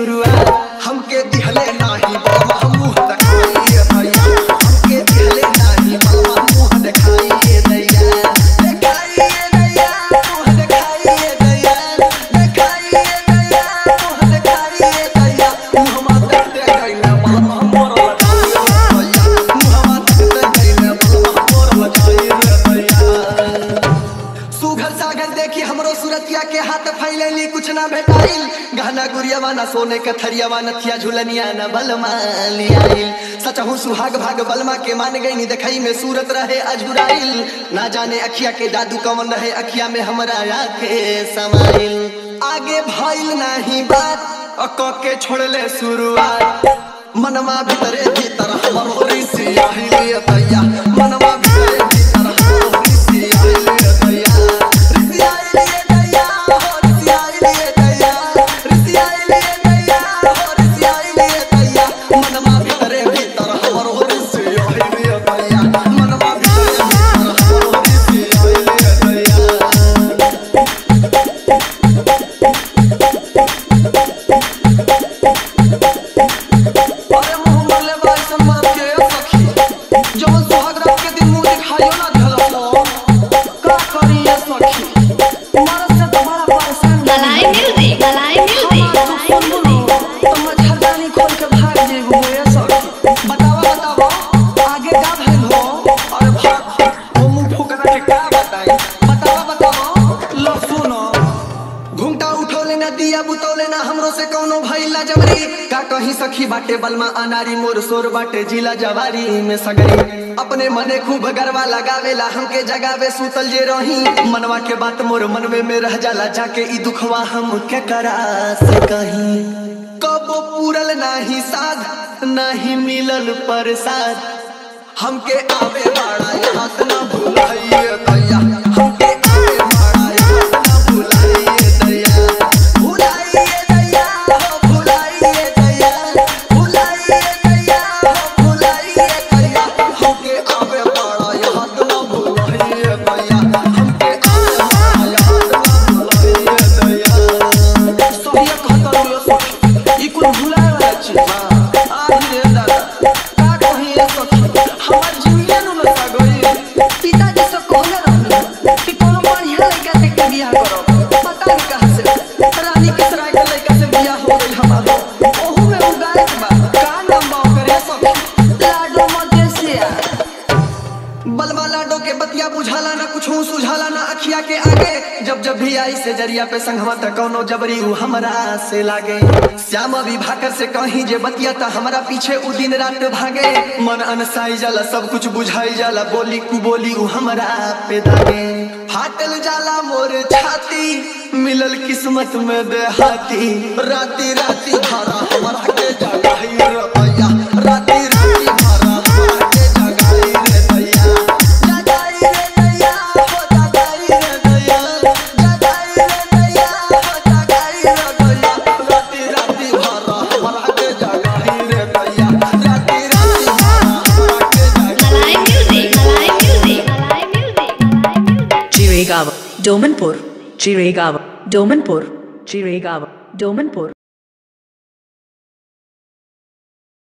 शुरुआत हमके दिहले नाही बाबा हम मुंह दिखाइए भैया हमके दिहले नाही बाबा मुंह दिखाइए दैया दिखाइए दैया मुंह दिखाइए दैया दिखाइए दैया मुंह दिखाइए दैया मुंह माते गइले बाबा मोर लगाइए भैया मुंह माते गइले बाबा मोर लगाइए दैया सुघर सागर देखी हमरो सूरतिया के हाथ फैलैली कुछ ना भेटाइल गहना गुड़ियावा ना सोने के थरियावा नथिया झुलनिया न बलमा लियाइल सचहु सुहाग भाग बलमा के मान गई नी देखई में सूरत रहे अझुराइल ना जाने अखिया के जादू कवन रहे अखिया में हमरा आके समाइल आगे भइल नाही बात अ क के छोड़ले शुरुआत मनवा भीतरे भीतर हमरो रिसी आइल तैया मनवा भीतरे भीतर हमरो रिसी आइल तैया रिसी आइल तैया हो रिसी आइल तैया रिसी आइल तैया हो रिसी आइल तैया मनवा भीतरे भीतर हमरो रिसी आइल तैया मनवा भीतरे भीतर हमरो रिसी आइल तैया अरे मुंह मरले बाई संबर के सखी जवन सुहाग रात के दिन मुंह दिखाइयो ना धलो का करी ये सखी मरद से तो बड़ा परेशान Malay music, Malay music, Malay music. तो मच्छरदानी खोल के भाग जेबू ये सखी बतावा बतावा आगे का भइल हो अरे भाग वो मुंह फुकना के का बताई बतावा बतावा लो सुनो घुंटा उठौले ना दिया बुतौले ना हमरो से कौनो भइला जबरी का कहीं सखी बाटे बलमा अनारी मोर सोर बाटे जिला जवारी में सगरी अपने मने खूब गरवा लगावेला हमके जगावे सुतल जे रही मनवा के बात मोर मनवे में रह जाला जाके ई दुखवा हम के करा से कहीं कब पूरल नाही साध नाही मिलल प्रसाद हमके आवे बाड़ा याद ना भुलाइए दैया हमके आवे बाड़ा याद ना भुलाइए दैया भुलाइए दैया हो भुलाइए दैया भुलाइए दैया हो भुलाइए दैया हमके आवे बाड़ा याद ना भुलाइए दैया हमके आवे बाड़ा याद ना भुलाइए दैया सोहिया कहता रहो सखी ई कुल भुलाए वाला चीज हां आही रे दादा का कही ये सखी हमर जीविया नु लगा गई पिताजी से कहले रहनी कि कोनो बढ़िया लड़का से के बियाह करो पता नहीं कहां से रानी के सराय के लड़का से बियाह हो गई हमारा ओहू में उगाए के बा का नाम बा ओकर ये सखी लाडो मदेसिया बलवा लाडो के बतिया बुझाला ना कुछ सुझाला ना अखिया के आगे जब जब भी आई से जरिया पे संगवा त कौनो जबरी उ हमरा से लागे श्याम अभी भाकर से कहीं जे बतिया त हमरा पीछे उ दिन रात भागे मन अनसाई जाला सब कुछ बुझाई जाला बोली कु बोली उ हमरा पे दागे फाटल जाला मोर छाती मिलल किस्मत में देहाती राती राती भरा हमरा के जगाई रे भैया राती राती भरा हमरा के जगाई रे भैया जगाई रे भैया हो जगाई रे भैया जगाई रे भैया हो जगाई रे भैया राती राती भरा हमरा के जगाई रे भैया राती राती भरा हमरा के जगाई Malay music, Malay music, Malay music, Malay music. Chiregawa, Domanpur, Chiregawa, Domanpur, Chiregawa, Domanpur.